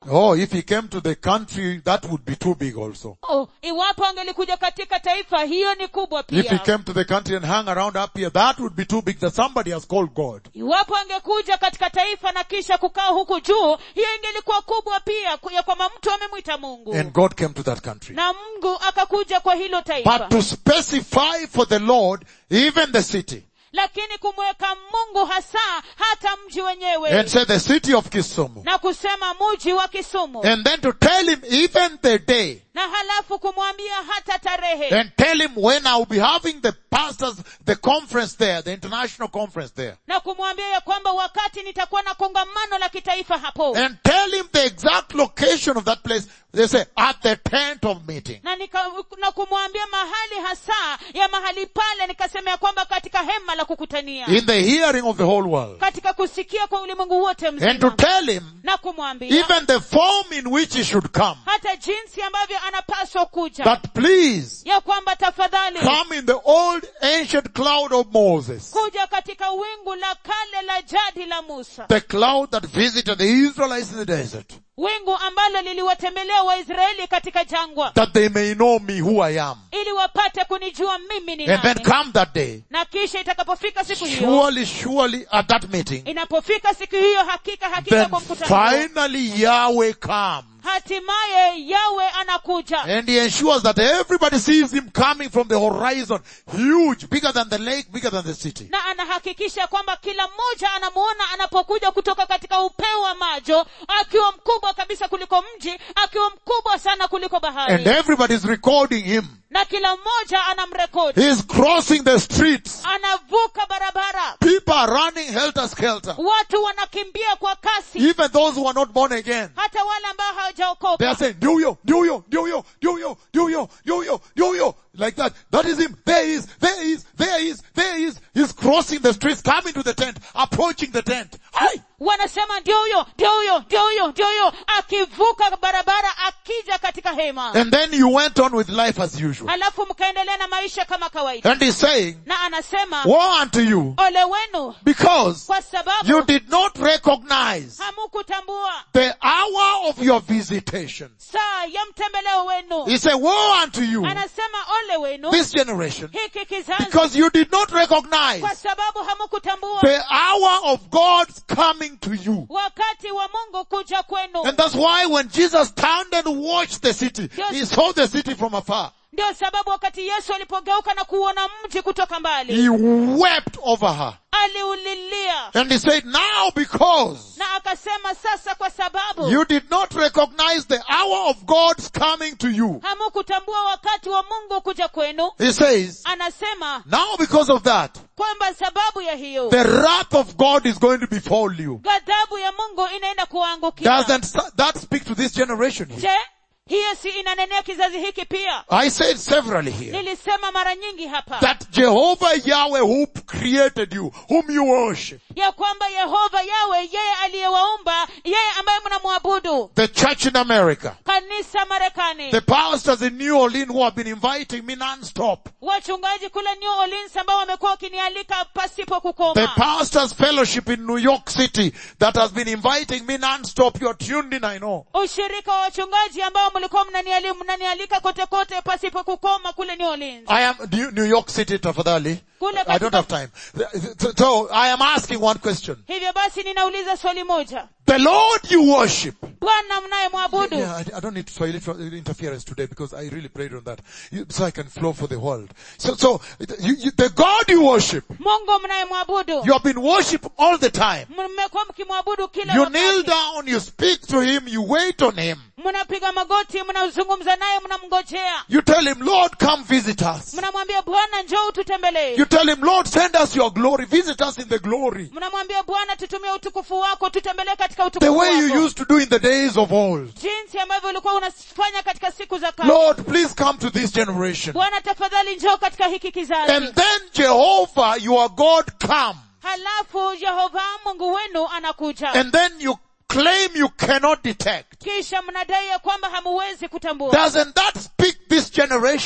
Oh, if he came to the country, that would be too big also. oh, iwapo angelikuja katika taifa hiyo ni kubwa If he pia came to the country and hung around up here, that would be too big that somebody has called God. iwapo angekuja katika taifa na kisha kukaa huku juu hiyo ingelikuwa kubwa pia ku- ya kwamba mtu amemwita mungu And God came to that country. na mungu akakuja kwa hilo taifa But to specify for the Lord, even the city, lakini kumweka mungu hasa hata mji wenyewe and say the city of Kisumu, na kusema muji wa kisumu and then to tell him even the day, na halafu kumwambia hata tarehe and tell him when I will be having the pastors, the conference there, the international conference there, na kumwambia ya kwamba wakati nitakuwa na kongamano la kitaifa hapo and tell him the exact location of that place. They say at the tent of meeting. na, nika, na kumwambia mahali hasa ya mahali pale nikasema ya kwamba katika hema la kukutania In the hearing of the whole world. katika kusikia kwa ulimwengu wote And to mzima tell him na kumwambia even the form in which he should come. hata jinsi ambavyo anapaswa kuja That please ya kwamba tafadhali come in the old ancient cloud of Moses. kuja katika wingu la kale la jadi la musa The cloud that visited the Israelites in the desert. wingu ambalo liliwatembelea waisraeli katika jangwa That they may know me who I am. ili wapate kunijua mimi ni And then nani come that day. na kisha itakapofika siku hiyo Surely, surely at that meeting. inapofika siku hiyo hakika hakika Then kwa mkutano huo, finally Yahweh comes. hatimaye yawe anakuja And he ensures that everybody sees him coming from the horizon. Huge, bigger than the lake, bigger than the city. na anahakikisha kwamba kila mmoja anamuona anapokuja kutoka katika upeo wa majo akiwa mkubwa kabisa kuliko mji akiwa mkubwa sana kuliko And bahari everybody is recording him. na kila mmoja anamrekodi He's crossing the streets. anavuka barabara People are running helter skelter. watu wanakimbia kwa kasi Even those who are not born again. hata wale ambao They are hawajaokoka saying, do you, do you, do you, do you, do you, do you, do you, like that. That is him. There he is, there he is, there he is, there he is. He's crossing the streets, coming to the tent, approaching the tent. Hi! wanasema ndio huyo ndio huyo ndio huyo ndio huyo akivuka barabara akija katika hema And then you went on with life as usual. halafu mkaendelea na maisha kama kawaida And he's saying, na anasema woe unto you, ole wenu because kwa sababu you did not recognize hamukutambua the hour of your visitation. saa ya mtembeleo wenu He said, woe unto you, anasema ole wenu this generation, hiki kizazi because you did not recognize kwa sababu hamukutambua the hour of God's coming to you. wakati wa mungu kuja kwenu And that's why when Jesus turned and watched the city, Yes. he saw the city from afar. ndio sababu wakati yesu alipogeuka na kuona mji kutoka mbali He wept over her. aliulilia And he said, now because na akasema sasa kwa sababu you did not recognize the hour of God's coming to you. hamukutambua wakati wa mungu kuja kwenu He says, anasema now because of that, kwamba sababu ya hiyo the wrath of God is going to befall you. ghadhabu ya mungu inaenda kuwaangukia Doesn't that speak to this generation here? je hiyo si inanenea kizazi hiki pia I said severally here nilisema mara nyingi hapa that Jehovah Yahweh who created you, whom you worship, ya kwamba yehova yawe yeye aliyewaumba yeye ambaye mnamwabudu the church in America, kanisa marekani the pastors in New Orleans who have been inviting me non-stop, wachungaji kule new orleans ambao wamekuwa wakinialika pasipo the kukoma pastors fellowship in New York City that has been inviting me non-stop. You're tuned in, I know. ushirika wa wachungaji ambao mlikuwa mnaniali- mnanialika kote kote pasipo kukoma kule new orleans I am New New York City, tafadhali. Kule I don't katika- have time. So- So I am asking one question. hivyo basi ninauliza swali moja The Lord you worship. bwana mnayemwabudu Yeah, I, I don't need Swahili tr- interference today because I really prayed on that. You- So I can flow for the world. So, so you, you, the God you worship, mungu mnayemwabudu you have been worship all the time. mmekuwa mkimwabudu kila You kneel wakati down, you speak to Him, you wait on Him. mnapiga magoti mnazungumza naye mnamngojea You tell Him, Lord, come visit us. mnamwambia bwana njoo ututembelee You tell Him, Lord, send us your glory, visit us in the glory. mnamwambia bwana tutumie utukufu wako tutembelee katika The utukufu way you wako used to do in the days of old. jinsi ambavyo ulikuwa unafanya katika siku za kale Lord, please come to this generation. bwana tafadhali njoo katika hiki kizazi And then Jehovah, your God, come. halafu yehova mungu wenu anakuja And then you claim you cannot detect. kisha mnadai ya kwamba hamuwezi kutambua Doesn't that speak this generation?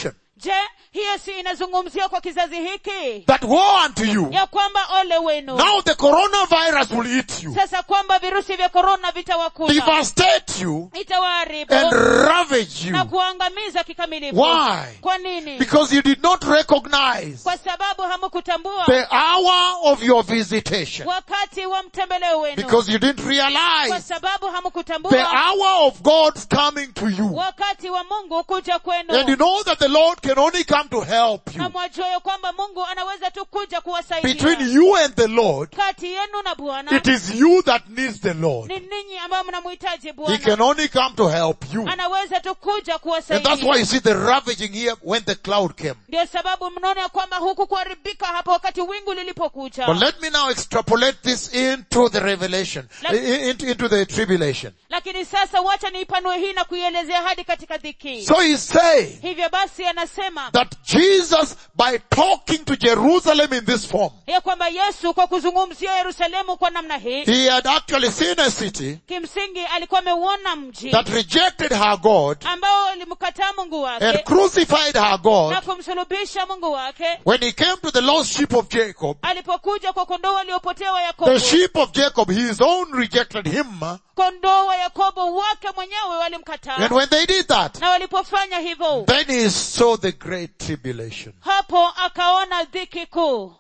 je hiyo si inazungumziwa kwa kizazi hiki That woe unto you. ya kwamba ole wenu Now the coronavirus will eat you, sasa kwamba virusi vya korona vitawakula devastate you, itawaharibu and ravage na you. kuangamiza kikamilifu Why? kwa nini Because you did not recognize kwa sababu hamukutambua the hour of your visitation. wakati wa mtembeleo wenu Because you didn't kwa realize sababu the hamukutambua hour of God's coming to you. wakati wa mungu kuja And you kwenu know that the Lord can only come to help na you. mwajua ya kwamba mungu anaweza tu kuja Between kuwasaidia you and the Lord, kati yenu na bwana it is you that needs the Lord. ni ninyi ambao mnamhitaji He bwana can only come to help you. anaweza tu kuja And that's why kuwasaidia you see the ravaging here when the cloud came. ndio sababu mnaona ya kwamba huku kuharibika hapo wakati wingu lilipokuja But let me now extrapolate this into the revelation, Let- i- into, into the tribulation. lakini sasa wacha niipanue hii na kuielezea hadi katika dhiki So he's saying hivyo basi anasema that Jesus, by talking to Jerusalem in this form, ya kwamba yesu kwa kuzungumzia yerusalemu kwa namna hii he had actually seen a city kimsingi alikuwa ameuona mji that rejected her God ambao alimkataa mungu and wake crucified her God na kumsulubisha mungu wake when he came to the lost sheep of Jacob. alipokuja kwa kondoo waliopotea wa yakobo The sheep of Jacob, his own rejected him. kondoo wa yakobo wake mwenyewe walimkataa And when they did that, na walipofanya hivyo then he saw the great tribulation. hapo akaona dhiki kuu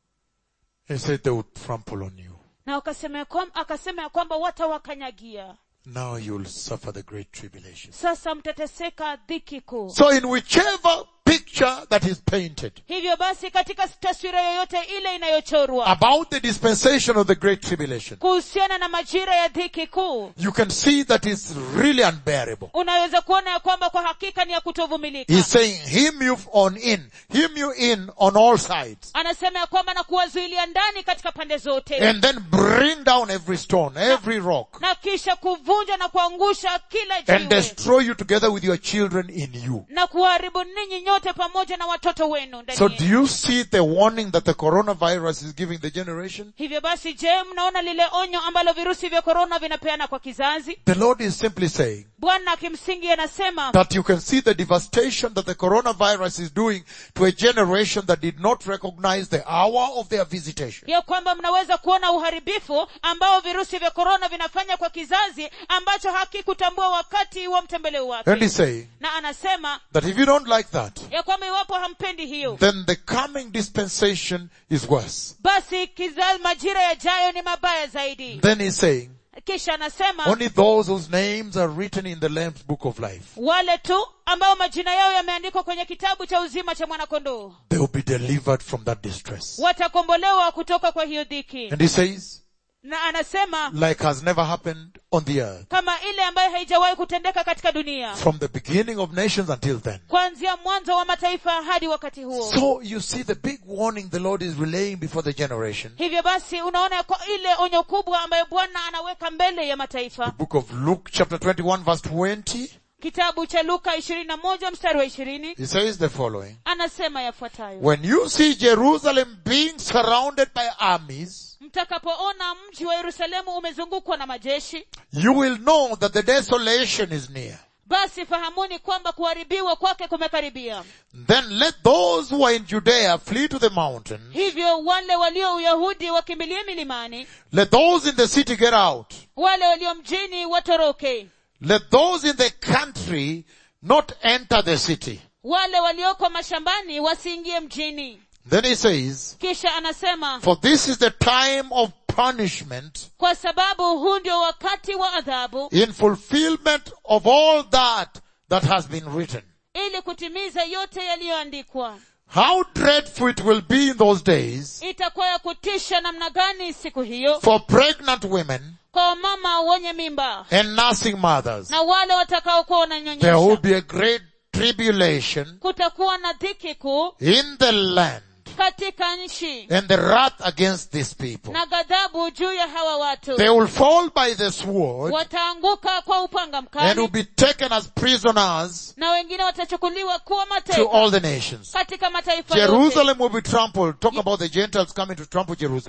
He said they would trample on you. na akasema ya kwam- akasema ya kwamba watawakanyagia Now you'll suffer the great tribulation. sasa mtateseka dhiki kuu So in whichever picture that is painted hivyo basi katika taswira yoyote ile inayochorwa about the dispensation of the great tribulation, kuhusiana na majira ya dhiki kuu you can see that it's really unbearable. unaweza kuona ya kwamba kwa hakika ni ya kutovumilika He's saying, him you on in, him you in on all sides, anasema ya kwamba na kuwazuilia ndani katika pande zote and then bring down every stone, every rock, na kisha kuvunja na kuangusha kila and jiwe destroy you together with your children in you. na kuharibu ninyi nyote pamoja na watoto wenu ndani So yenu. do you see the warning that the coronavirus is giving the generation? hivyo basi je mnaona lile onyo ambalo virusi vya korona vinapeana kwa kizazi The Lord is simply saying bwana kimsingi anasema that you can see the devastation that the coronavirus is doing to a generation that did not recognize the hour of their visitation. ya kwamba mnaweza kuona uharibifu ambao virusi vya korona vinafanya kwa kizazi ambacho hakikutambua wakati wa mtembeleo And wake he's saying na anasema that if you don't like that, ya kwamba iwapo hampendi hiyo then the coming dispensation is worse. basi kizazi majira yajayo ni mabaya zaidi Then he's saying, kisha anasema only those whose names are written in the Lamb's book of life, wale tu ambao majina yao yameandikwa kwenye kitabu cha uzima cha mwanakondoo they will be delivered from that distress. watakombolewa kutoka kwa hiyo dhiki And he says, na anasema like has never happened on the earth, kama ile ambayo haijawahi kutendeka katika dunia from the beginning of nations until then. kuanzia mwanzo wa mataifa hadi wakati huo So you see the big warning the Lord is relaying before the generation. hivyo basi unaona kwa ile onyo kubwa ambayo bwana anaweka mbele ya The mataifa book of Luke chapter 21 verse 20, kitabu cha luka ishirini na moja mstari wa ishirini he says the following. anasema yafuatayo When you see Jerusalem being surrounded by armies, mtakapoona mji wa yerusalemu umezungukwa na majeshi you will know that the desolation is near. basi fahamuni kwamba kuharibiwa kwake kumekaribia Then let those who are in Judea flee to the mountains. hivyo wale walio uyahudi wakimbilie milimani Let those in the city get out. wale walio mjini watoroke Let those in the country not enter the city. wale walioko mashambani wasiingie mjini Then he says, kisha anasema for this is the time of punishment kwa sababu huu ndio wakati wa adhabu in fulfillment of all that that has been written. ili kutimiza yote yaliyoandikwa How dreadful it will be in those days itakuwa ya kutisha namna gani siku hiyo for pregnant women kwa wamama wenye mimba and nursing mothers. na wale watakaokuwa There will wananyonyesha be a great tribulation kutakuwa na dhiki kuu in the land katika nchi and the wrath against these people. na ghadhabu juu ya hawa watu They will fall by the sword wataanguka kwa upanga and will mkali be taken as prisoners na wengine watachukuliwa kuwa to mateka all the nations. katika mataifa yote Jerusalem will be trampled. Talk about the Gentiles coming to trample Jerusalem.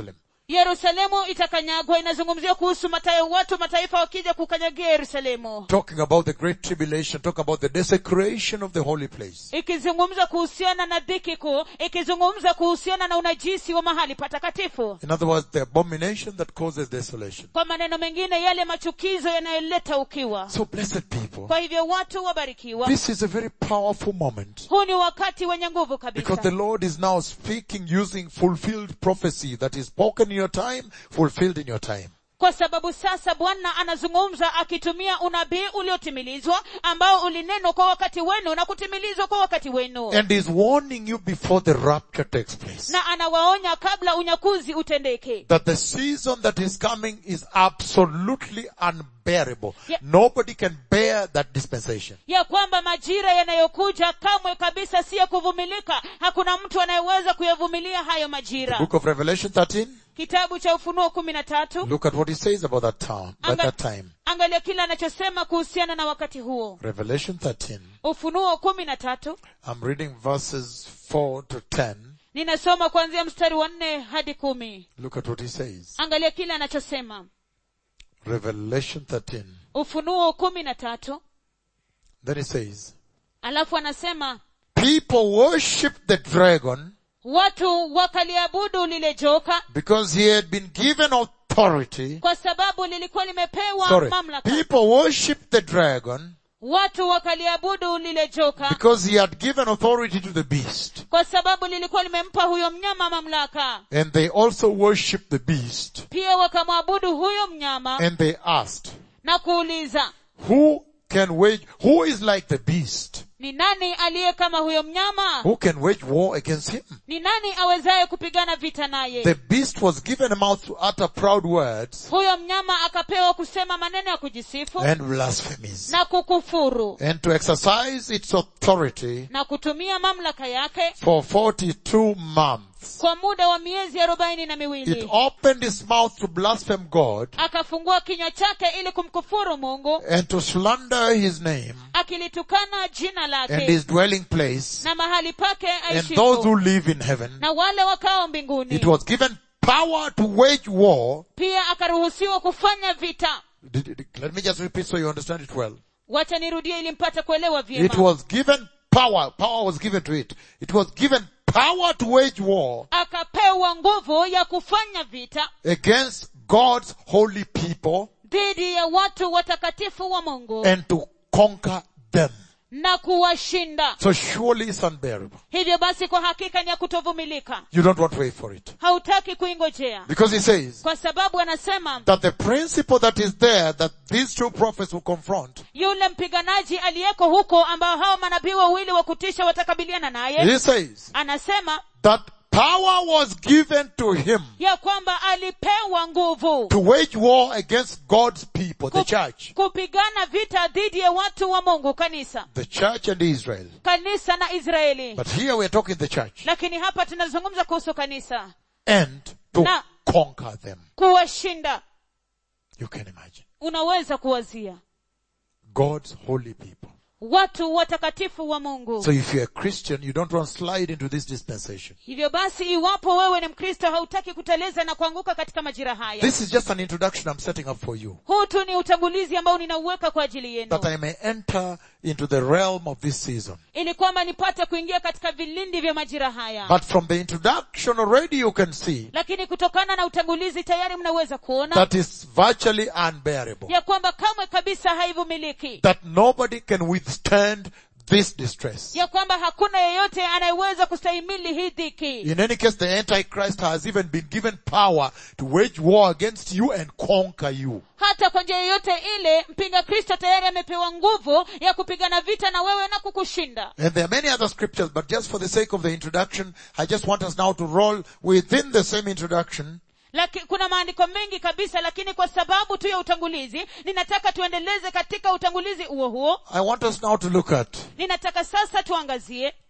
yerusalemu itakanyagwa inazungumzia kuhusu matayo watu mataifa wakija kukanyagia yerusalemu Talking about the great tribulation, talking about the desecration of the holy place. ikizungumza kuhusiana na dhiki kuu ikizungumza kuhusiana na unajisi wa mahali patakatifu In other words, the abomination that causes desolation. kwa maneno mengine yale machukizo yanayoleta ukiwa So blessed people, kwa hivyo watu wabarikiwa this is a very powerful moment. huu ni wakati wenye nguvu Because kabisa the Lord is now speaking using fulfilled prophecy that is spoken in your time, fulfilled in your time. kwa sababu sasa bwana anazungumza akitumia unabii uliotimilizwa ambao ulinenwa kwa wakati wenu na kutimilizwa kwa wakati wenu And is warning you before the rapture takes place. na anawaonya kabla unyakuzi utendeke That the season that is coming is absolutely unbearable. Yeah. Nobody can bear that dispensation. ya kwamba majira yanayokuja kamwe kabisa si ya kuvumilika hakuna mtu anayeweza kuyavumilia hayo majira Book of Revelation 13. kitabu cha ufunuo kumi na tatu Look at what he says about that town, at Anga- that time. angalia kile anachosema kuhusiana na wakati huo Revelation 13. ufunuo kumi na tatu I'm reading verses 4 to 10. ninasoma kuanzia mstari wa nne hadi kumi Look at what he says. angalia kile anachosema Revelation 13. ufunuo kumi na tatu Then he says, alafu anasema people worship the dragon watu wakaliabudu lile joka because he had been given authority. kwa sababu lilikuwa limepewa Sorry. mamlaka People worship the dragon watu wakaliabudu lile joka because he had given authority to the beast. kwa sababu lilikuwa limempa huyo mnyama mamlaka And they also worship the beast. pia wakamwabudu huyo mnyama And they asked, na kuuliza who can wage, who is like the beast? ni nani aliye kama huyo mnyama Who can wage war against him? ni nani awezaye kupigana vita naye The beast was given a mouth to utter proud words huyo mnyama akapewa kusema maneno ya kujisifu and blasphemies na kukufuru and to exercise its authority na kutumia mamlaka yake for 42 months. kwa muda wa miezi arobaini na It miwili opened its mouth to blaspheme God akafungua kinywa chake ili kumkufuru mungu and to slander his name akilitukana jina and lake his dwelling place na mahali pake and those who aishipo live in heaven. na wale wakao It mbinguni was given power to wage war. pia akaruhusiwa kufanya vita Did- did- Let me just repeat so you understand it well. wacha nirudie ili mpate kuelewa It vyema was given power. Power was given to it. It was given power to wage war akapewa nguvu ya kufanya vita against God's holy people dhidi ya watu watakatifu wa mungu and to conquer them. na kuwashinda So surely it's unbearable. hivyo basi kwa hakika ni ya kutovumilika You don't want to wait for it. hautaki kuingojea Because he says kwa sababu anasema that the principle that is there that these two prophets will confront, yule mpiganaji aliyeko huko ambao hao manabii wawili wa kutisha watakabiliana naye he says anasema that power was given to him ya kwamba alipewa nguvu to wage war against God's people, the Ku- church, kupigana vita dhidi ya watu wa mungu kanisa the church and Israel. kanisa na israeli But here we're talking the church lakini hapa tunazungumza kuhusu kanisa and to Na- conquer them. kuwashinda You can imagine. unaweza kuwazia God's holy people. watu watakatifu wa mungu So if you're a Christian, you don't want to slide into this dispensation. hivyo basi iwapo wewe ni mkristo hautaki kuteleza na kuanguka katika majira haya This is just an introduction I'm setting up for you. huu tu ni utangulizi ambao ninauweka kwa ajili yenu That I may enter into the realm of this season. ili kwamba nipate kuingia katika vilindi vya majira haya But from the introduction already you can see lakini kutokana na utangulizi tayari mnaweza kuona that is virtually unbearable. ya kwamba kamwe kabisa haivumiliki That nobody can withstand this distress. ya kwamba hakuna yeyote anayeweza kustahimili hii dhiki In any case, the Antichrist has even been given power to wage war against you and conquer you. hata kwa njia yoyote ile mpinga kristo tayari amepewa nguvu ya kupigana vita na wewe na kukushinda And there are many other scriptures, but just for the sake of the introduction, I just want us now to roll within the same introduction Laki, kuna maandiko mengi kabisa lakini kwa sababu tu ya utangulizi ninataka tuendeleze katika utangulizi huo huo I want us now to look at ninataka sasa tuangazie to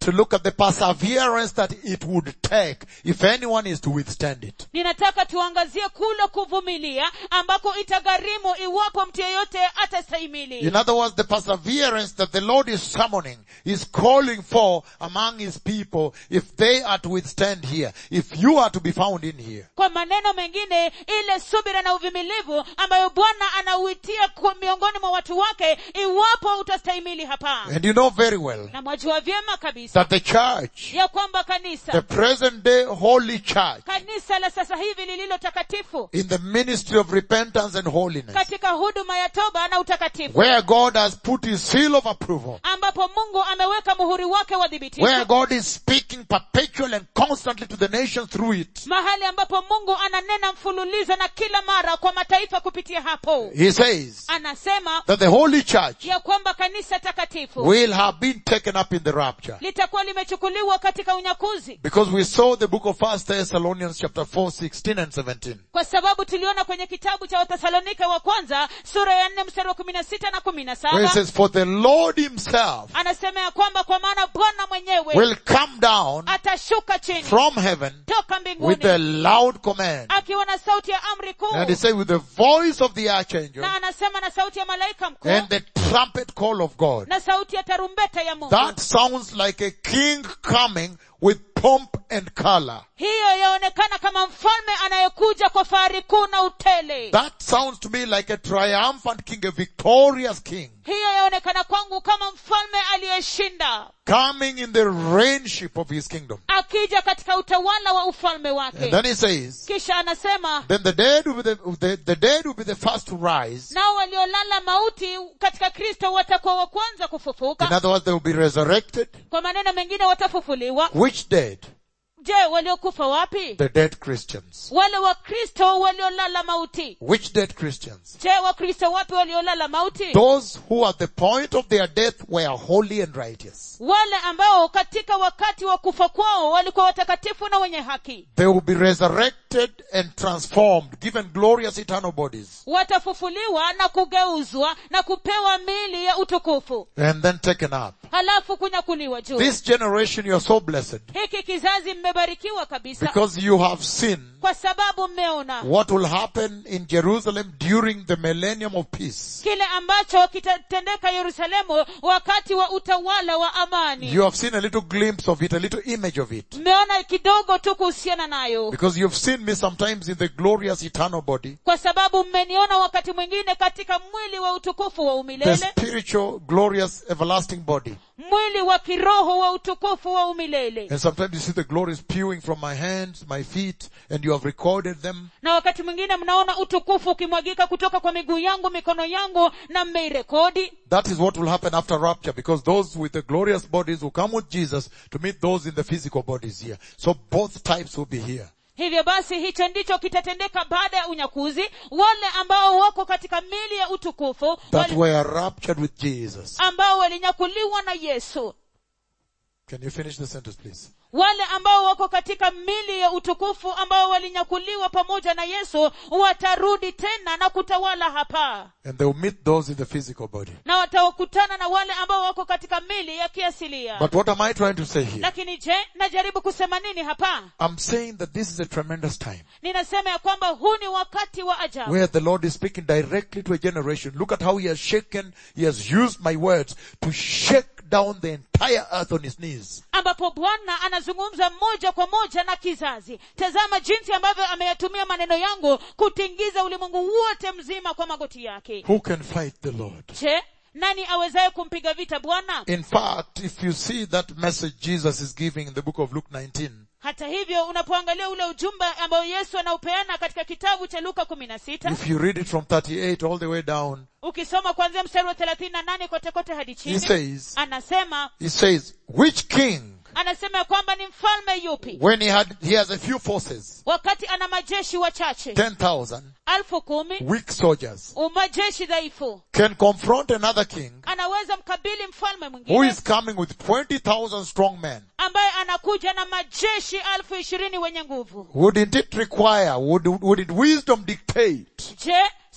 to look at the perseverance that it would take if anyone is to withstand it. ninataka tuangazie kule kuvumilia ambako itagharimu iwapo mtu yeyote atastahimili In other words, the perseverance that the Lord is summoning, is calling for among His people if they are to withstand here, if you are to be found in here. kwa maneno mengine ile subira na uvumilivu ambayo bwana anauitia ku- miongoni mwa watu wake iwapo utastahimili hapa And you know very well na mwajua vyema kabisa that the church, ya kwamba kanisa the present day holy church, kanisa la sasa hivi lililo takatifu in the ministry of repentance and holiness, katika huduma ya toba na utakatifu where God has put His seal of approval, ambapo mungu ameweka muhuri wake wa dhibitisho where God is speaking perpetually and constantly to the nations through it. mahali ambapo mungu ananena mfululizo na kila mara kwa mataifa kupitia hapo He says anasema that the holy church ya kwamba kanisa takatifu will have been taken up in the rapture. litakuwa limechukuliwa katika unyakuzi Because we saw the book of First Thessalonians chapter 4, 16 and 17. kwa sababu tuliona kwenye kitabu cha wathesalonike wa kwanza sura ya nne mstari wa kumi na sita na kumi na Where it saba says, for the Lord himself anasema ya kwamba kwa maana bwana mwenyewe will come down atashuka chini from heaven toka with a mbinguni loud command. akiwa na sauti ya amri kuu And he said with the voice of the archangel na anasema na sauti ya malaika mkuu and the trumpet call of God. na sauti ya tarumbeta ya mungu That sounds like a king coming with pomp and color. hiyo yaonekana kama mfalme anayekuja kwa fahari kuu na utele That sounds to me like a triumphant king, a victorious king, hiyo yaonekana kwangu kama mfalme aliyeshinda coming in the reignship of his kingdom. akija katika utawala wa ufalme And wake then he says, kisha anasema then the dead will be the, the, the dead will be the first to rise. nao waliolala mauti katika kristo watakuwa wa kwanza In kufufuka other words, they will be resurrected. kwa maneno mengine watafufuliwa Which dead? je waliokufa wapi The dead Christians. wale wakristo waliolala mauti Which dead Christians? je wakristo wapi waliolala mauti Those who at the point of their death were holy and righteous. wale ambao katika wakati wa kufa kwao walikuwa watakatifu na wenye haki They will be resurrected and transformed, given glorious eternal bodies, watafufuliwa na kugeuzwa na kupewa miili ya utukufu and then taken up. halafu kunyakuliwa juu This generation you are so blessed hiki kizazi mmebarikiwa kabisa because you have seen kwa sababu mmeona what will happen in Jerusalem during the millennium of peace. kile ambacho kitatendeka yerusalemu wakati wa utawala wa amani You have seen a little glimpse of it, a little image of it. mmeona kidogo tu kuhusiana nayo Because you've seen me sometimes in the glorious eternal body, kwa sababu mmeniona wakati mwingine katika mwili wa utukufu wa the umilele spiritual, glorious, everlasting body. mwili wa kiroho wa utukufu wa umilele And sometimes you see the glory spewing from my hands, my feet, and you have recorded them. na wakati mwingine mnaona utukufu ukimwagika kutoka kwa miguu yangu mikono yangu na mmeirekodi That is what will happen after rapture because those with the glorious bodies will come with Jesus to meet those in the physical bodies here. So both types will be here. hivyo basi hicho ndicho kitatendeka baada ya unyakuzi wale ambao wako katika mili ya utukufu That wali, were raptured with Jesus. ambao walinyakuliwa na yesu Can you finish the sentence please? wale ambao wako katika mili ya utukufu ambao walinyakuliwa pamoja na yesu watarudi tena na kutawala hapa And they will meet those in the physical body. na watawakutana na wale ambao wako katika mili ya kiasilia But what am I trying to say here? lakini je najaribu kusema nini hapa I'm saying that this is a tremendous time ninasema ya kwamba huu ni wakati wa ajabu where the Lord is speaking directly to a generation. Look at how He has shaken, He has used my words to shake down the entire earth on His knees. ambapo bwana anazungumza moja kwa moja na kizazi tazama jinsi ambavyo ameyatumia maneno yangu kutingiza ulimwengu wote mzima kwa magoti yake Who can fight the Lord? je nani awezaye kumpiga vita bwana In fact, if you see that message Jesus is giving in the book of Luke 19, hata hivyo unapoangalia ule ujumbe ambao yesu anaupeana katika kitabu cha luka kumi na sita if you read it from 38 all the way down, ukisoma kuanzia mstari wa thelathini na nane kote kote hadi he chini says, anasema he says, which king, anasema ya kwamba ni mfalme yupi when he had, he has a few forces, wakati ana majeshi wachache 10,000 alfu kumi weak soldiers, umajeshi dhaifu can confront another king anaweza mkabili mfalme who mwingine is coming with 20,000 strong men. ambaye anakuja na majeshi alfu ishirini wenye nguvu Wouldn't it require, would, would it wisdom dictate je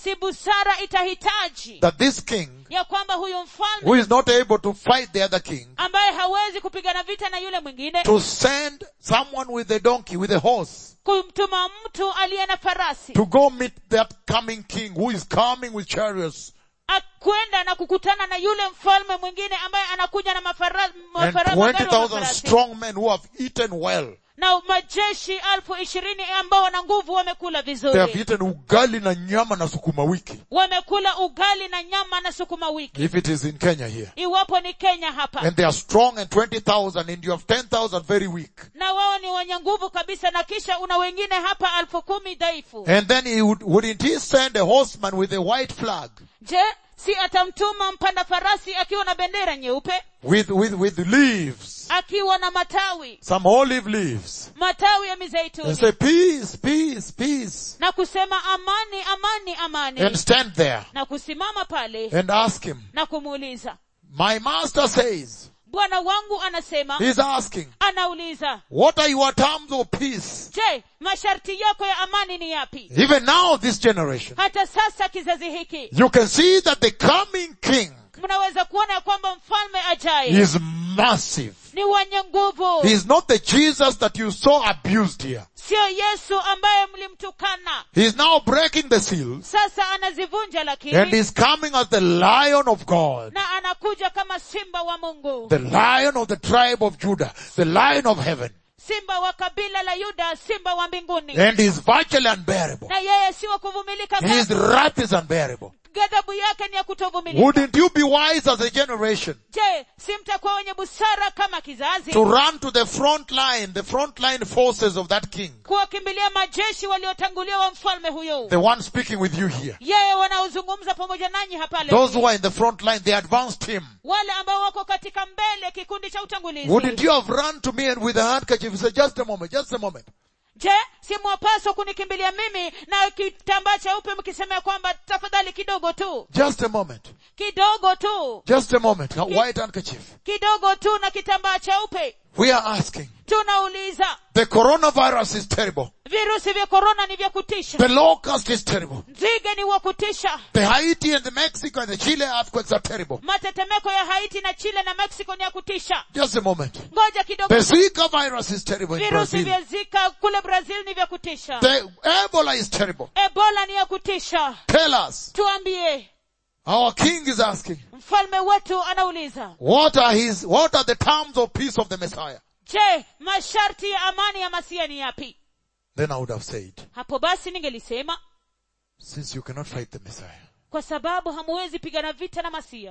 si busara itahitaji that this king, ya kwamba huyu mfalme who is not able to fight the other king, ambaye hawezi kupigana vita na yule mwingine to send someone with a donkey, with a horse, kumtuma mtu aliye na farasi to go meet that coming king who is coming with chariots akwenda na kukutana na yule mfalme mwingine ambaye anakuja na mafara, and mafara, magari wa 20,000 mafarasi. strong men who have eaten well. na majeshi elfu ishirini ambao wana nguvu wamekula They have vizuri eaten ugali na nyama na sukuma wiki. wamekula ugali na nyama na sukuma wiki If it is in Kenya here. iwapo ni kenya hapa And they are strong and 20,000 and you have 10,000 very weak. na wao ni wenye nguvu kabisa na kisha una wengine hapa elfu kumi dhaifu And then he would, wouldn't he send a horseman with a white flag? je si atamtuma mpanda farasi akiwa na bendera nyeupe With, with, with leaves. akiwa na matawi Some olive leaves. matawi ya And mizeituni say, peace, peace, peace. na kusema amani amani amani And stand there na kusimama pale and ask him, na kumuuliza my master says, bwana wangu anasema he's asking, anauliza what are your terms of peace? je masharti yako ya amani ni yapi Even now, this generation, hata sasa kizazi hiki you can see that the coming king mnaweza kuona ya kwamba mfalme ajaye is massive. ni wenye nguvu He is not the Jesus that you saw abused here. sio yesu ambaye mlimtukana He is now breaking the seals sasa anazivunja and lakini is coming as the lion of God. na anakuja kama simba wa mungu The lion of the tribe of Judah. The lion of heaven. simba wa kabila la yuda simba wa mbinguni And he is virtually unbearable. na yeye si wa kuvumilika His kamwe. wrath is unbearable. ghadhabu yake ni ya kutovumilika Wouldn't you be wise as a generation je si mtakuwa wenye busara kama kizazi to run to the front line, the front line forces of that king? kuwakimbilia majeshi waliotangulia wa mfalme huyo The one speaking with you here. yeye wanaozungumza pamoja nanyi hapa leo Those who are in the front line, the advanced team. wale ambao wako katika mbele kikundi cha utangulizi Wouldn't you have run to me and with a handkerchief and said, just a moment, just a moment. je si mwapaswa kunikimbilia mimi na kitambaa cheupe mkisemea kwamba tafadhali kidogo tu Just a moment. kidogo tu Just a moment. A white handkerchief. kidogo tu na kitambaa cheupe We are asking. tunauliza The coronavirus is terrible. virusi vya korona ni vya kutisha The locust is terrible. nzige ni wa kutisha The Haiti and the Mexico and the Chile earthquakes are terrible. matetemeko ya haiti na chile na mexico ni ya kutisha Just a moment. ngoja kidogo The Zika virus is terrible in virusi Brazil. vya zika kule brazil ni vya kutisha The Ebola is terrible. ebola ni ya kutisha Tell us. tuambie Our king is asking, mfalme wetu anauliza what are his, what are the terms of peace of the Messiah? je masharti ya amani ya masia ni yapi Then I would have said, hapo basi ningelisema since you cannot fight the Messiah, kwa sababu hamuwezi pigana vita na masia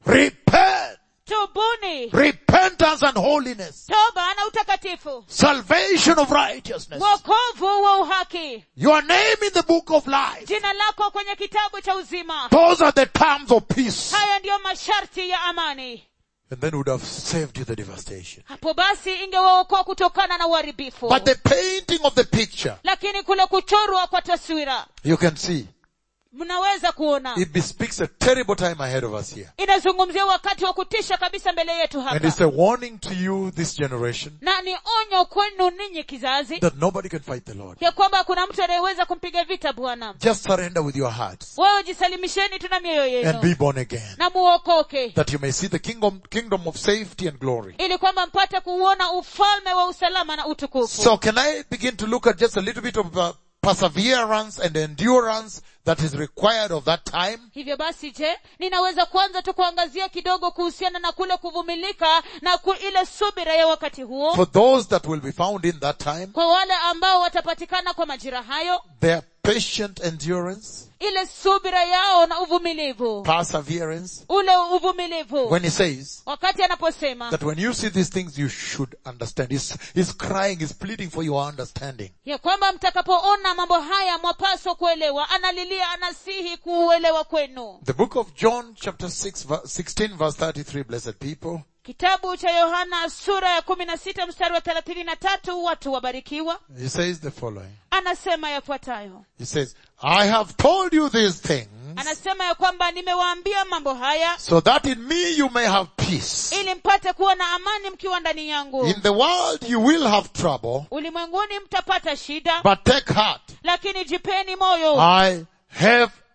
repent! tubuni Repentance and holiness. toba na utakatifu Salvation of righteousness. wokovu wa uhaki Your name in the book of life. jina lako kwenye kitabu cha uzima Those are the terms of peace. haya ndiyo masharti ya amani And then would have saved you the devastation. hapo basi ingewaokoa kutokana na uharibifu But the painting of the picture, lakini kule kuchorwa kwa taswira you can see, mnaweza kuona it bespeaks a terrible time ahead of us here. inazungumzia wakati wa kutisha kabisa mbele yetu And hapa it's a warning to you, this generation, na ni onyo kwenu ninyi kizazi that nobody can fight the Lord. ya kwamba kuna mtu anayeweza kumpiga vita bwana Just surrender with your hearts wewe jisalimisheni tuna mioyo and be yenu born again. na muokoke That you may see the kingdom, kingdom of safety and glory. ili kwamba mpate kuuona ufalme wa usalama na utukufu So can I begin to look at just a little bit of uh, perseverance and endurance that is required of that time? hivyo basi je ninaweza kwanza tu kuangazia kidogo kuhusiana na kule kuvumilika na ku ile subira ya wakati huo For those that will be found in that time, kwa wale ambao watapatikana kwa majira hayo their patient endurance, ile subira yao na uvumilivu perseverance, ule uvumilivu when he says wakati anaposema that when you see these things, you should understand. He's, he's crying, he's pleading for your understanding. ya kwamba mtakapoona mambo haya mwapaswa kuelewa analilia anasihi kuuelewa kwenu The book of John chapter 6, ver- 16 verse 33, blessed people. kitabu cha yohana sura ya kumi na sita mstari wa thelathini na tatu watu wabarikiwa He says the following. anasema yafuatayo He says, I have told you these things anasema ya kwamba nimewaambia mambo haya so that in me you may have peace. ili mpate kuwa na amani mkiwa ndani yangu In the world you will have trouble, ulimwenguni mtapata shida but take heart. lakini jipeni moyo I have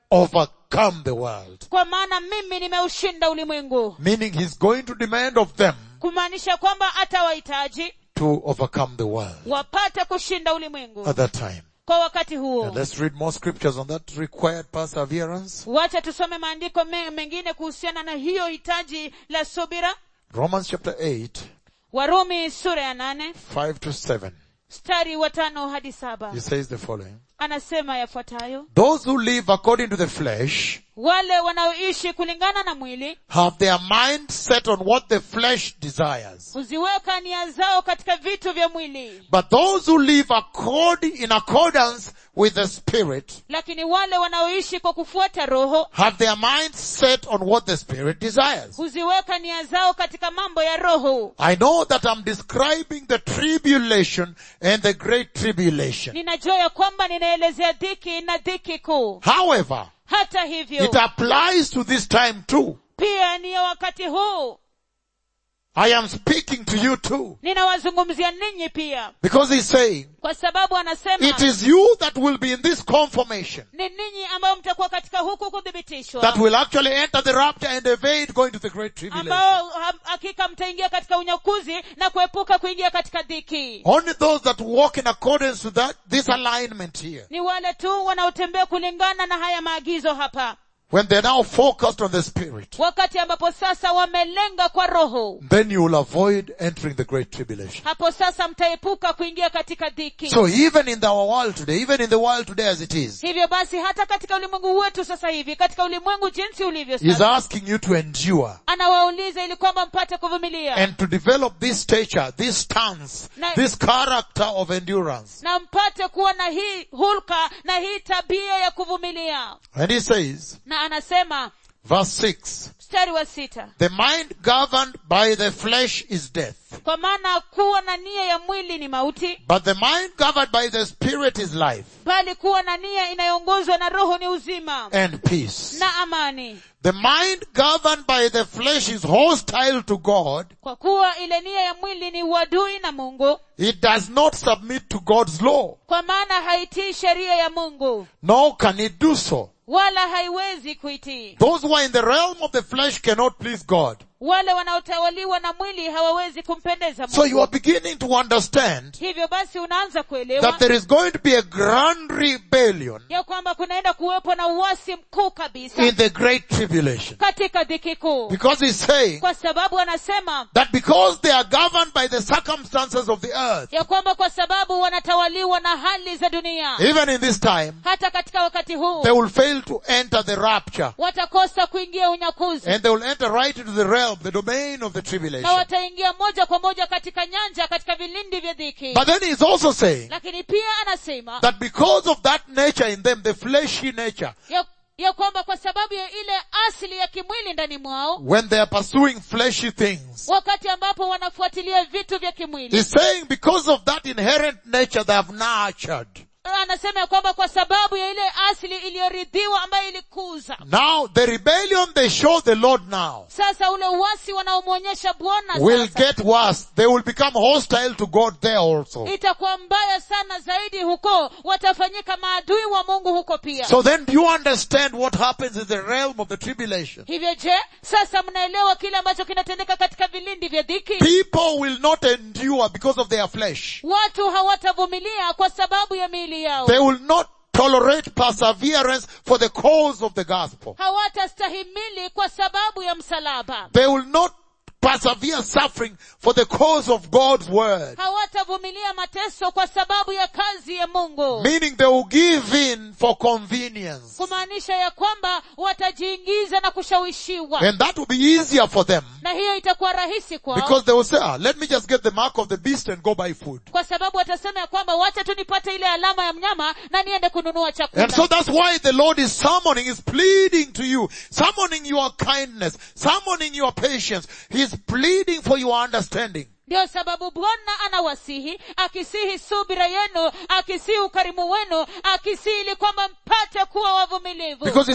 overcome the world. kwa maana mimi nimeushinda ulimwengu Meaning he's going to demand of them kumaanisha kwamba atawahitaji to overcome the world wapate kushinda ulimwengu at that time. kwa wakati huo And let's read more scriptures on that required perseverance. wacha tusome maandiko me- mengine kuhusiana na hiyo hitaji la subira Romans chapter 8, warumi sura ya nane 5 to 7. mstari wa tano hadi saba He says the following. anasema yafuatayo Those who live according to the flesh wale wanaoishi kulingana na mwili have their mind set on what the flesh desires. huziweka nia zao katika vitu vya mwili But those who live according, in accordance with the spirit lakini wale wanaoishi kwa kufuata roho have their mind set on what the spirit desires. huziweka nia zao katika mambo ya roho I know that I'm describing the tribulation and the great tribulation. ninajua ya kwamba ninaelezea dhiki na dhiki kuu However, hata hivyo it applies to this time too. pia ni ya wakati huu I am speaking to you too. ninawazungumzia ninyi pia Because he's saying, kwa sababu anasema it is you that will be in this confirmation ni ninyi ambao mtakuwa katika huku kuthibitishwa that will actually enter the rapture and evade going to the great tribulation. ambao ha- hakika mtaingia katika unyakuzi na kuepuka kuingia katika dhiki Only those that walk in accordance to that, this alignment here. ni wale tu wanaotembea kulingana na haya maagizo hapa When they're now focused on the spirit, wakati ambapo sasa wamelenga kwa roho then you will avoid entering the great tribulation. hapo sasa mtaepuka kuingia katika dhiki So even in our world today, even in the world today as it is, hivyo basi hata katika ulimwengu wetu sasa hivi katika ulimwengu jinsi ulivyo he's sasa asking you to endure anawauliza ili kwamba mpate kuvumilia and to develop this stature, this stance, Na- this character of endurance. na mpate kuwa na hii hulka na hii tabia ya kuvumilia And he says, na anasema verse 6, mstari wa sita the mind governed by the flesh is death, kwa maana kuwa na nia ya mwili ni mauti but the mind governed by the spirit is life bali kuwa na nia inayoongozwa na roho ni uzima and peace. na amani The mind governed by the flesh is hostile to God. kwa kuwa ile nia ya mwili ni uadui na mungu It does not submit to God's law, kwa maana haitii sheria ya mungu nor can it do so. wala haiwezi kuitii Those who are in the realm of the flesh cannot please God. wale wanaotawaliwa na mwili hawawezi kumpendeza So you mungu are beginning to understand hivyo basi unaanza kuelewa that there is going to be a grand rebellion ya kwamba kunaenda kuwepo na uasi mkuu kabisa in the great tribulation. katika dhiki kuu Because he's saying kwa sababu anasema that because they are governed by the circumstances of the earth, ya kwamba kwa sababu wanatawaliwa na hali za dunia even in this time, hata katika wakati huu they will fail to enter the rapture. watakosa kuingia unyakuzi And they will enter right into the realm, the domain of the na tribulation. wataingia moja kwa moja katika nyanja katika vilindi vya dhiki But then he's also saying lakini pia anasema that because of that nature in them, the fleshy nature, ya, ya kwamba kwa sababu ya ile asili ya kimwili ndani mwao when they are pursuing fleshy things, wakati ambapo wanafuatilia vitu vya kimwili he's saying because of that inherent nature they have nurtured. anasema ya kwamba kwa sababu ya ile asili iliyoridhiwa ambayo ilikuza Now the rebellion they show the Lord now sasa ule uasi wanaomwonyesha bwana will sasa get worse. They will become hostile to God there also. itakuwa mbaya sana zaidi huko watafanyika maadui wa mungu huko pia So then do you understand what happens in the realm of the tribulation? hivyo je sasa mnaelewa kile ambacho kinatendeka katika vilindi vya dhiki People will not endure because of their flesh. watu hawatavumilia kwa sababu ya miili yao They will not tolerate perseverance for the cause of the gospel. hawatastahimili kwa sababu ya msalaba They will not persevere suffering for the cause of God's word. hawatavumilia mateso kwa sababu ya kazi ya mungu Meaning they will give in for convenience. kumaanisha ya kwamba watajiingiza na kushawishiwa And that will be easier for them na hiyo itakuwa rahisi kwao because they will say, ah, let me just get the mark of the beast and go buy food. kwa sababu watasema ya kwamba wacha tu nipate ile alama ya mnyama na niende kununua And chakula so that's why the Lord is summoning, is pleading to you, summoning your kindness, summoning your patience. He's pleading for your understanding. ndio sababu bwana anawasihi akisihi subira yenu akisihi ukarimu wenu akisihi ili kwamba mpate kuwa wavumilivu Because he says,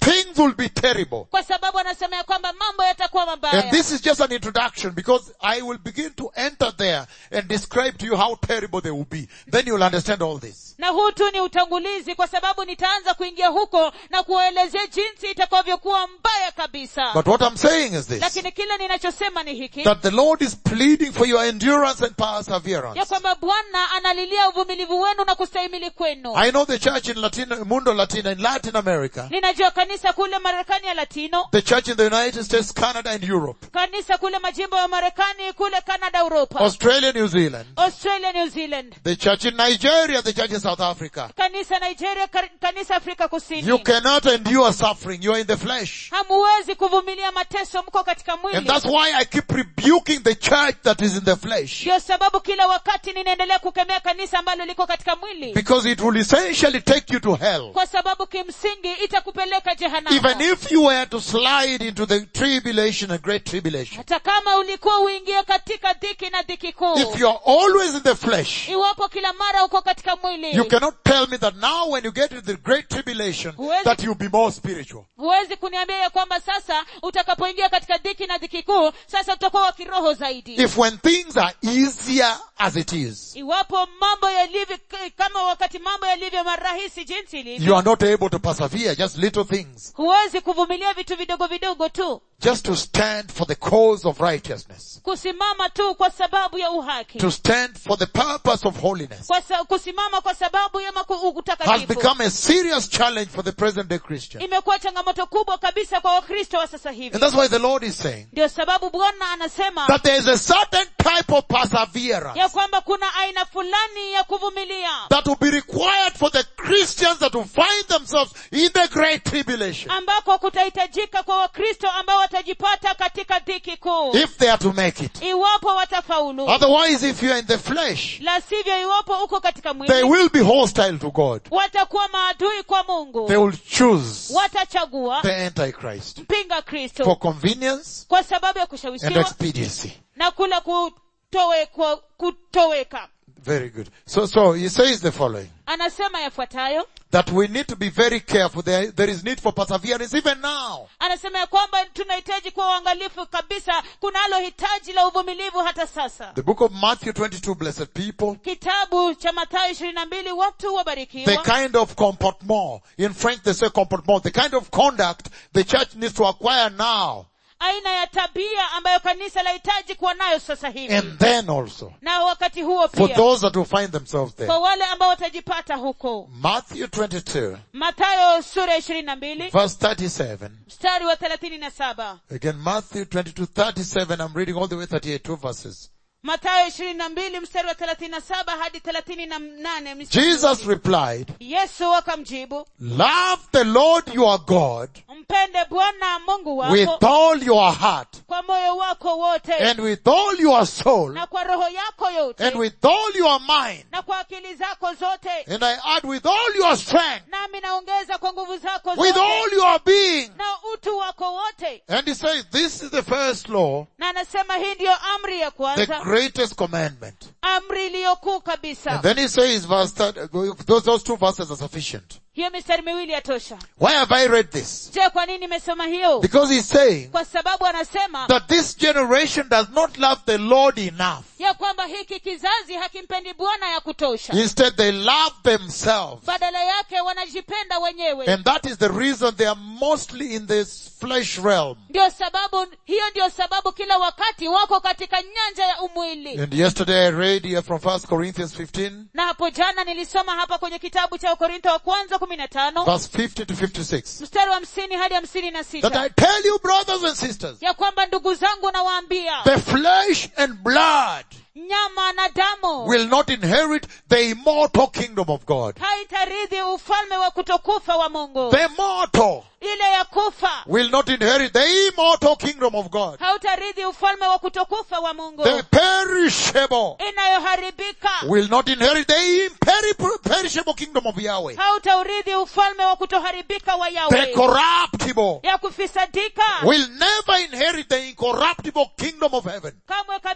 things will be terrible. kwa sababu anasema ya kwamba mambo yatakuwa And mabaya this is just an introduction because I will begin to enter there and describe to you how terrible they will be. Then you'll understand all this. na huu tu ni utangulizi kwa sababu nitaanza kuingia huko na kuwaelezea jinsi itakavyokuwa mbaya kabisa But what I'm saying is this. lakini kile ninachosema ni hiki That the Lord is pleading for your endurance and ya perseverance. kwamba bwana analilia uvumilivu wenu na kustahimili kwenu I know the church in Latin, Mundo Latina, in Latin America, ninajua kanisa kule marekani ya latino the church in the United States, Canada and Europe, kanisa kule majimbo ya marekani kule canada europa Australia, New Zealand, australia new zealand the church in Nigeria, the church in South Africa. kanisa nigeria kar- kanisa afrika kusini You cannot endure suffering. You are in the flesh. hamuwezi kuvumilia mateso mko katika And mwili that's why I keep rebuking the church that is in the flesh. ndio sababu kila wakati ninaendelea kukemea kanisa ambalo liko katika mwili Because it will essentially take you to hell. kwa sababu kimsingi itakupeleka Even jehanamu if you were to slide into the tribulation and great tribulation. hata kama ulikuwa uingie katika dhiki na dhiki kuu If you are always in the flesh, iwapo kila mara uko katika mwili you cannot tell me that now when you get into the great tribulation, Huwezi- that you'll be more spiritual. huwezi kuniambia ya kwamba sasa utakapoingia katika dhiki na dhiki kuu sasa utakuwa wa kiroho zaidi If when things are easier as it is, iwapo mambo yalivyo kama wakati mambo yalivyo marahisi jinsi you ilivyo are not able to persevere, just little things, huwezi kuvumilia vitu vidogo vidogo tu just to stand for the cause of righteousness, kusimama tu kwa sababu ya uhaki to stand for the purpose of holiness, kwa sa, kusimama kwa sababu ya maku, has utakatifu become a serious challenge for the present day Christian. imekuwa changamoto kubwa kabisa kwa wakristo wa sasa hivi And that's why the Lord is saying ndio sababu bwana anasema that there is a certain type of perseverance ya kwamba kuna aina fulani ya kuvumilia that will be required for the Christians that will find themselves in the great tribulation ambako kutahitajika kwa wakristo ambao watajipata katika dhiki kuu if they are to make it. iwapo watafaulu Otherwise, if you are in the flesh, la sivyo iwapo uko katika they mwili will be hostile to God. watakuwa maadui kwa mungu They will choose watachagua the Antichrist mpinga for kristo convenience kwa sababu ya and kushawishiwa expediency. na kula kutowekwa kutoweka Very good. So, so he says the following. anasema yafuatayo That we need to be very careful. There, there is need for perseverance even now. anasema ya kwamba tunahitaji kuwa uangalifu kabisa kunalo hitaji la uvumilivu hata sasa The book of Matthew 22, blessed people. kitabu cha mathayo ishirini na mbili watu The wabarikiwa kind of comportement, in French they say comportement, the kind of conduct the church needs to acquire now aina ya tabia ambayo kanisa lahitaji kuwa nayo sasa hivi and then also na wakati huo for pia those that will find themselves there. kwa wale ambao watajipata huko Matthew 22, mathayo sura ya ishirini na mbili verse 37. mstari wa thelathini na saba Again, Matthew 22, 37. I'm reading all the way 38, two verses. mathayo ishirini na mbili mstari wa thelathini na saba hadi thelathini na nane mstari wa Jesus pili. replied, yesu akamjibu love the Lord your God mpende bwana mungu with wako all your heart kwa moyo wako wote and with all your soul na kwa roho yako yote and with all your mind. na kwa akili zako zote And I add with all your strength, nami naongeza kwa nguvu zako with zote all your being. na utu wako wote And he says, this is the first law, na anasema hii ndiyo amri ya the kwanza greatest commandment. amri iliyokuu And kabisa then he says, verse, third- those, those two verses are sufficient. hiyo mistari miwili yatosha Why have I read this? je kwa nini nimesoma hiyo Because he's saying kwa sababu anasema that this generation does not love the Lord enough. ya kwamba hiki kizazi hakimpendi bwana ya kutosha Instead, they love themselves. badala yake wanajipenda wenyewe And that is the reason they are mostly in this flesh realm. ndio sababu hiyo ndio sababu kila wakati wako katika nyanja ya umwili And yesterday I read here from 1 Corinthians 15, na hapo jana nilisoma hapa kwenye kitabu cha wakorintho wa kwanza kumi na tano verse 50 to 56, mstari wa hamsini hadi hamsini na that sita I tell you brothers and sisters, ya kwamba ndugu zangu nawaambia the flesh and blood nyama na damu will not inherit the immortal kingdom of God. haitaridhi ufalme wa kutokufa wa mungu The mortal ile ya kufa will not inherit the immortal kingdom of God. hautaridhi ufalme wa kutokufa wa mungu The perishable inayoharibika will not inherit the imperi- perishable kingdom of Yahweh. hautaurithi ufalme wa kutoharibika wa The yawe corruptible ya kufisadika will never inherit the incorruptible kingdom of heaven. kamwe kabisa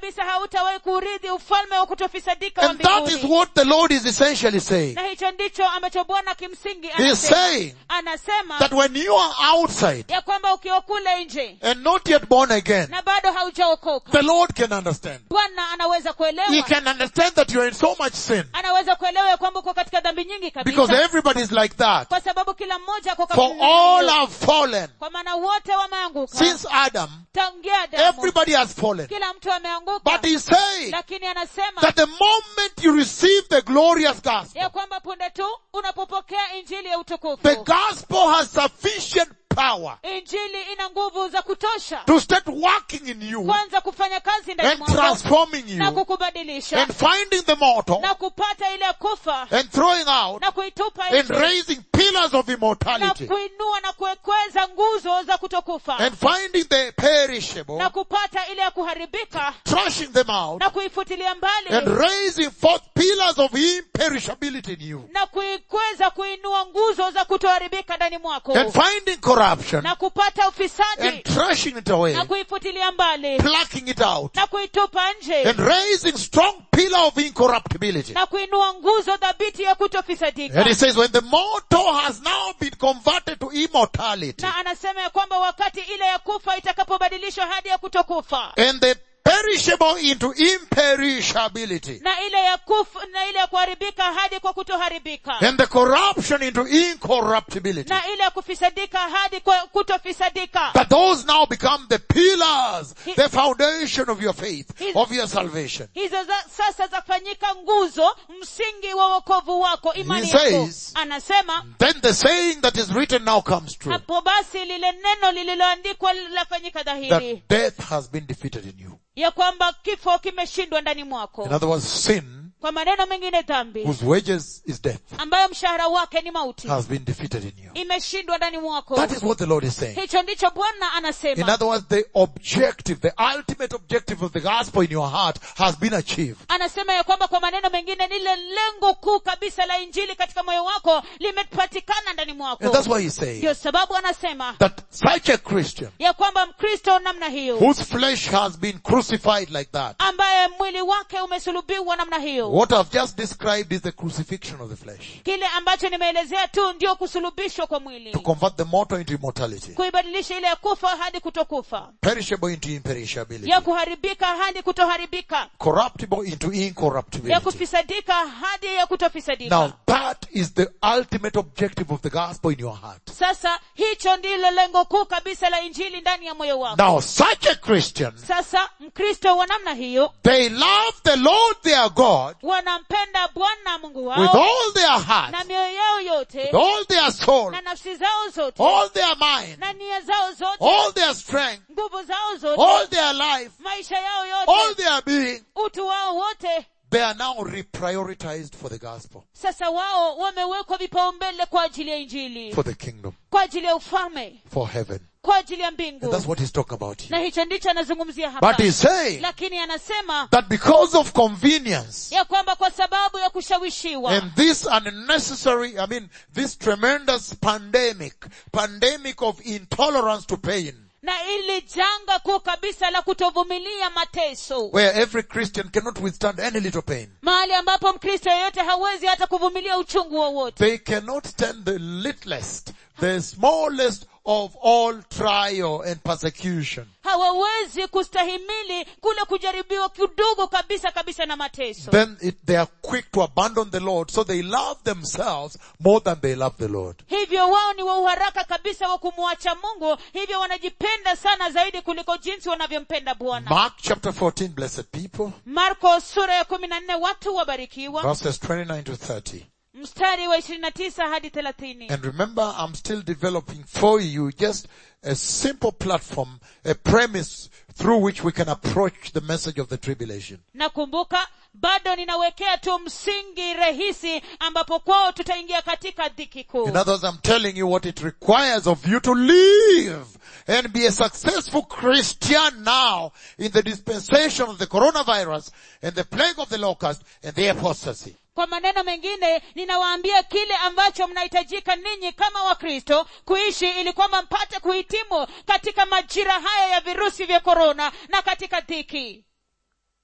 kabisa hautawahi kuurithi ufalme wa kutofisadika wa And that is mbinguni what the Lord is essentially saying. na hicho ndicho ambacho bwana kimsingi He is anasema saying anasema that when you are outside ya kwamba ukiwa kule nje and not yet born again, na bado haujaokoka the Lord can understand. bwana anaweza He kuelewa can understand that you are in so much sin. anaweza kuelewa ya kwamba uko katika dhambi nyingi Because kabisa everybody is like that. kwa sababu kila mmoja ako For katika all dhambi. have fallen. kwa maana wote wameanguka Since Adam, tangia Adamu everybody has fallen. kila mtu ameanguka But he's saying lakini anasema that the moment you receive the glorious gospel, ya kwamba punde tu unapopokea injili ya the utukufu gospel has sufficient power injili ina nguvu za kutosha to start working in you kwanza kufanya kazi ndani and mwako transforming na you kukubadilisha and finding the mortal na kupata ile kufa and throwing out na kuitupa and nje raising pillars of na immortality kuinua na kuekweza nguzo za kutokufa and finding the perishable, na kupata ile ya kuharibika thrashing them out na kuifutilia mbali and raising forth pillars of imperishability in you na kuikweza kuinua nguzo za kutoharibika ndani mwako and finding corruption na kupata ufisadi and thrashing it away, na kuifutilia mbali plucking it out na kuitupa nje and raising strong pillar of incorruptibility. na kuinua nguzo dhabiti ya And kutofisadika he says, when the mortal has now been converted to immortality, na anasema ya kwamba wakati ile ya kufa itakapobadilishwa hadi ya kutokufa and the perishable into imperishability, na ile ya kufa na ile ya kuharibika hadi kwa kutoharibika and the corruption into incorruptibility, na ile ya kufisadika hadi kwa kutofisadika that those now become the pillars, the foundation of your faith, of your salvation. hizo za, sasa zafanyika nguzo msingi wa wokovu wako imani He yako says- anasema Then the saying that is written now comes true, hapo basi lile neno lililoandikwa linafanyika dhahiri that death has been defeated in you. ya kwamba kifo kimeshindwa ndani mwako In other words, sin, kwa maneno mengine dhambi whose wages is death, ambayo mshahara wake ni mauti has been defeated in you. imeshindwa ndani mwako That is what the Lord is saying. hicho ndicho bwana In anasema other words, the objective, the ultimate objective of the gospel in your heart has been achieved. anasema ya kwamba kwa maneno mengine lile lengo kuu kabisa la injili katika moyo wako limepatikana ndani mwako And that's why he's saying ndio sababu anasema that such a Christian ya kwamba mkristo namna hiyo whose flesh has been crucified like that, ambaye mwili wake umesulubiwa namna hiyo what I've just described is the crucifixion of the flesh. kile ambacho nimeelezea tu ndio kusulubishwa kwa mwili To convert the mortal into immortality. kuibadilisha ile ya kufa hadi kutokufa Perishable into imperishability. ya kuharibika hadi kutoharibika Corruptible into ya incorruptibility. kufisadika hadi ya kutofisadika Now that is the ultimate objective of the gospel in your heart. sasa hicho ndilo lengo kuu kabisa la injili ndani ya moyo wako Now such a Christian, sasa mkristo wa namna hiyo they love the Lord their God wanampenda bwana mungu with wao all their heart, na mioyo yao yote with all their soul, na nafsi zao zote all their mind, na nia zao zote all their strength, nguvu zao zote all their life, maisha yao all yote their being, utu wao wote they are now reprioritized for the gospel, sasa wao wamewekwa vipaumbele kwa ajili ya injili for the kingdom, kwa ajili ya ufalme for heaven. kwa ajili ya And mbingu that's what he's talking about na here. hicho ndicho anazungumzia hapa But he's saying lakini anasema that because of convenience ya kwamba kwa sababu ya kushawishiwa and this unnecessary, I mean, this tremendous pandemic, pandemic of intolerance to pain, na ili janga kuu kabisa la kutovumilia mateso where every Christian cannot withstand any little pain. mahali ambapo mkristo yeyote hawezi hata kuvumilia uchungu wowote They cannot stand the littlest, the smallest of all trial and persecution. hawawezi kustahimili kule kujaribiwa kidogo kabisa kabisa na mateso Then it, they are quick to abandon the Lord, so they love themselves more than they love the Lord. hivyo wao ni wa uharaka kabisa wa kumwacha mungu hivyo wanajipenda sana zaidi kuliko jinsi wanavyompenda bwana Mark chapter 14, blessed people, marko sura ya kumi na nne watu wabarikiwa verses 29 to 30. mstari wa ishirini na tisa hadi thelathini And remember, I'm still developing for you just a simple platform, a premise through which we can approach the message of the tribulation. nakumbuka bado ninawekea tu msingi rahisi ambapo kwao tutaingia katika dhiki kuu In other words, I'm telling you what it requires of you to live and be a successful Christian now in the dispensation of the coronavirus and the plague of the locust and the apostasy. kwa maneno mengine ninawaambia kile ambacho mnahitajika ninyi kama wakristo kuishi ili kwamba mpate kuhitimu katika majira haya ya virusi vya korona na katika dhiki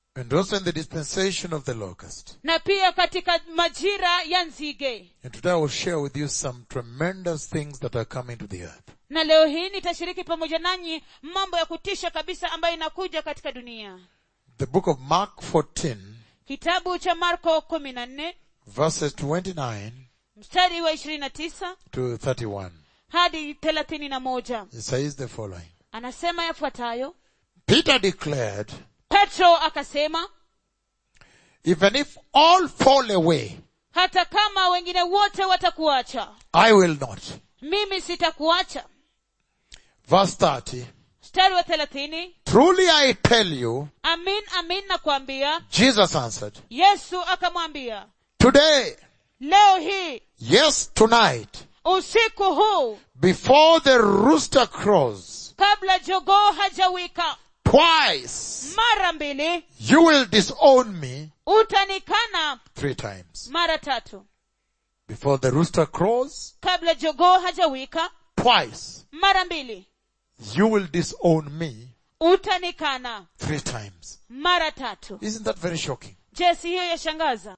And also in the dispensation of the locust. na pia katika majira ya nzige And today I will share with you some tremendous things that are coming to the earth. na leo hii nitashiriki pamoja nanyi mambo ya kutisha kabisa ambayo inakuja katika dunia The book of Mark 14 kitabu cha marko kumi na nne verses 29 mstari wa ishirini na tisa to 31. hadi thelathini na moja It says the following. anasema yafuatayo Peter declared, petro akasema even if all fall away, hata kama wengine wote watakuacha I will not. mimi sitakuacha Verse 30. mstari wa thelathini Truly I tell you, amin amin nakwambia Jesus answered, yesu akamwambia today, leo hii yes, tonight, usiku huu before the rooster crows, kabla jogoo hajawika twice, mara mbili you will disown me utanikana three times. mara tatu Before the rooster crows, kabla jogoo hajawika twice, mara mbili you will disown me utanikana three times. mara tatu Isn't that very shocking? je si hiyo yashangaza